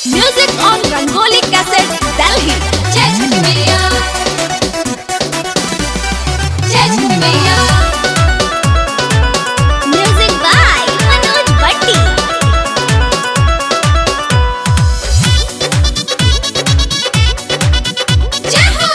Music on Rangoli Cassette, Delhi. जय छठी मैया जय छठी मैया Music by Manoj Bhatti. जय हो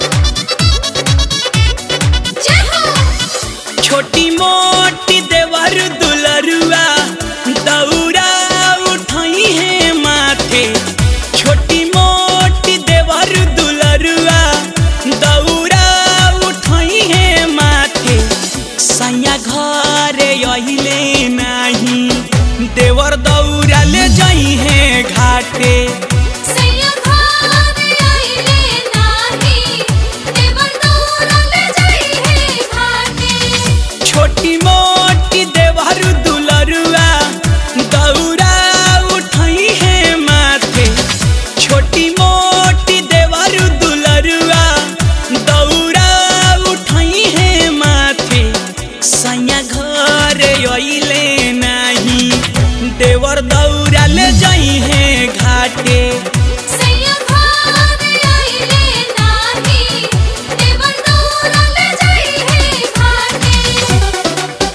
जय हो छोटी मोटी देवर दुलरुआ दौरा उठाई है माथे छोटी मोटी देवर दुलरुआ दौरा उठाई है माथे सैया घर अहिले नाही देवर दौरा ले जाई है घाटे सैया भाग आइले नाही देवर दौरा ले जाई है घाटे छोटी मोटी देवर दुलरुआ दौरा उठाई है माथे छोटी मोटी देवर दुलरुआ दौरा उठाई है माथे सैया घर अइले नाही देवर दौरा ले जाई है घाटे सैया भाग आइले नाही देवर दौरा ले जाई है घाटे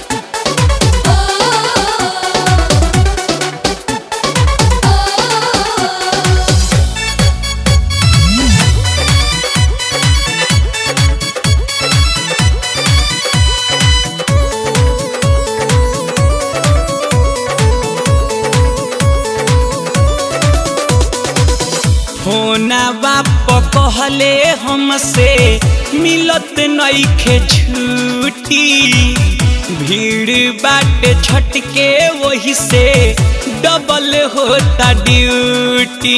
ओ ओ होना बाप कहले हमसे मिलत नईखे छुट्टी भीड़ बाटे छटके वही से डबल होता ड्यूटी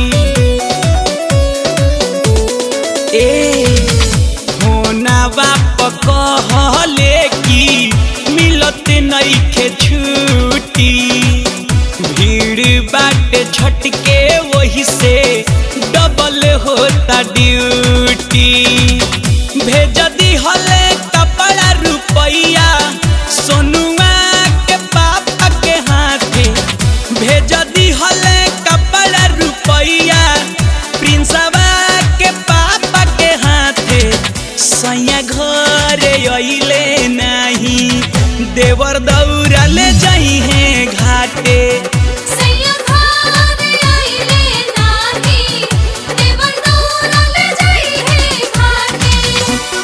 ए होना बाप कहले कि मिलत नईखे छुट्टी भीड़ बाटे छटके वही से डबल होता ड्यूटी भेज दी हले कपड़ा रुपैया सोनुआ के पापा के हाथे भेज दी हले कपड़ा रुपैया प्रिंसवा के पापा के हाथे सैया घर अइले नाही देवर दौरा ले जाई है घाटे सैया भाग आइले नाही देवर दौरा ले जाई है घाटे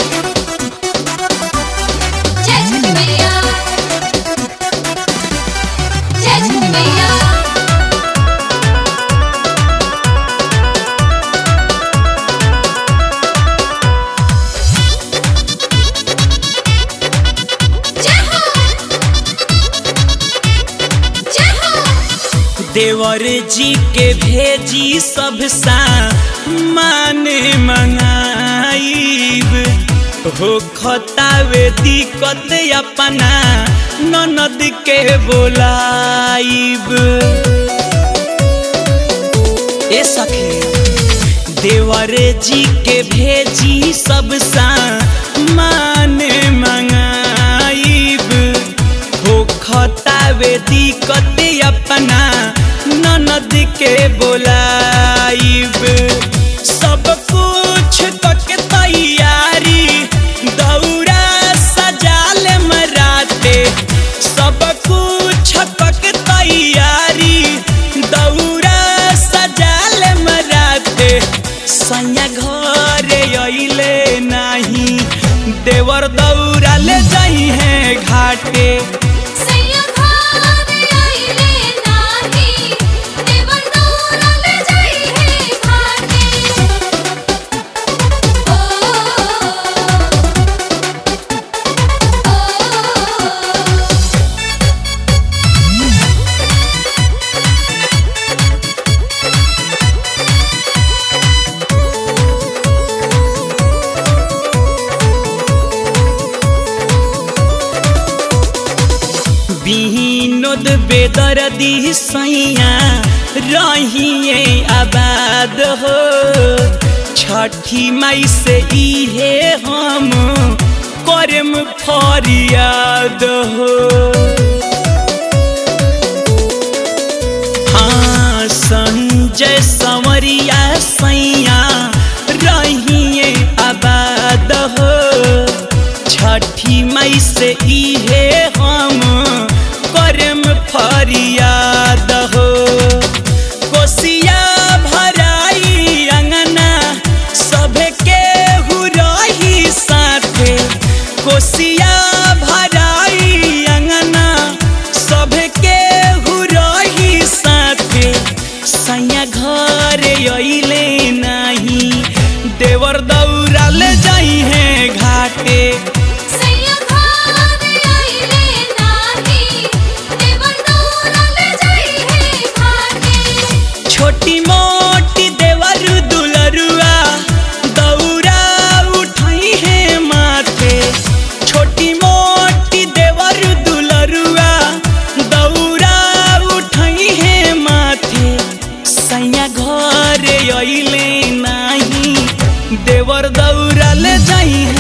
जय छठी मैया जय छठी मैया जय हो जय हो देवर जी के भेजी सब सा माने मंगाइब हो खतावे दिक्कत अपना ननद के बोलाइब ए सखी देवर जी के भेजी सब सा माने मंगाइब हो खतावे दिक्कत अपना ननद के बोलाइब सब कुछ कके तैयारी दौरा सजाल मराते सब कुछ कके तैयारी दौरा सजाल मराते सैया घर अइले नाही देवर दौरा ले जाई है घाटे सैया भाग आइले नाही देवर दौरा ले जाई है घाटे ओ ओ बिहिनोद बेदर्दी सैया रहिए आबाद हो छठी माई से इहे हम करम फरियाद हो हाँ संग संजय संवरिया सैया रहिए आबाद हो छठी मई से इहे हम करम फरियाद हो कोसिया भराई अंगना सभे के रही साथे कोसिया भराई अंगना सभे के रही साथे सैया घर अइले नाही देवर दौड़ा ले जाई है घाटे सैया घर आइले नाही देवर दौड़ल जाई है घाटे छोटी मोटी देवर दुलरुआ दौरा उठाई है माथे छोटी मोटी देवर दुलरुआ दौरा उठाई है माथे सैया घर अइले नाही देवर दौड़ा ले जाई